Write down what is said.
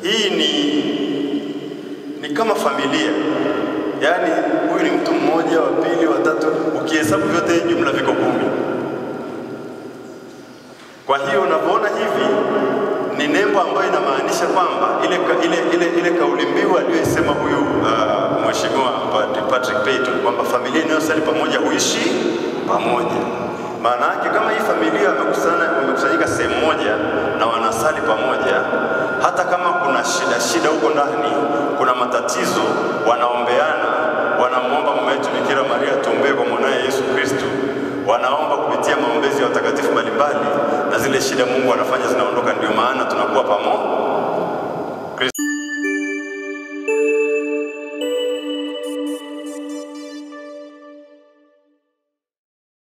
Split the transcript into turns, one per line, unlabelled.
hii ni ni kama familia, yaani huyu ni mtu mmoja, wa pili, wa tatu, ukihesabu vyote jumla viko kumi. Kwa hiyo unavyoona hivi ni nembo ambayo inamaanisha kwamba ile, ka- ile, ile, ile kauli mbiu aliyoisema huyu uh, mheshimiwa Padre Patrick Peyton kwamba familia inayosali pamoja huishi pamoja. Maana yake kama hii familia wamekusana wamekusanyika sehemu moja na wanasali pamoja, hata kama kuna shida shida huko ndani, kuna matatizo, wanaombeana, wanamwomba mama yetu Bikira Maria tuombee kwa mwanaye Yesu Kristo wanaomba kupitia maombezi ya watakatifu mbalimbali, na zile shida Mungu anafanya zinaondoka. Ndio maana tunakuwa pamoja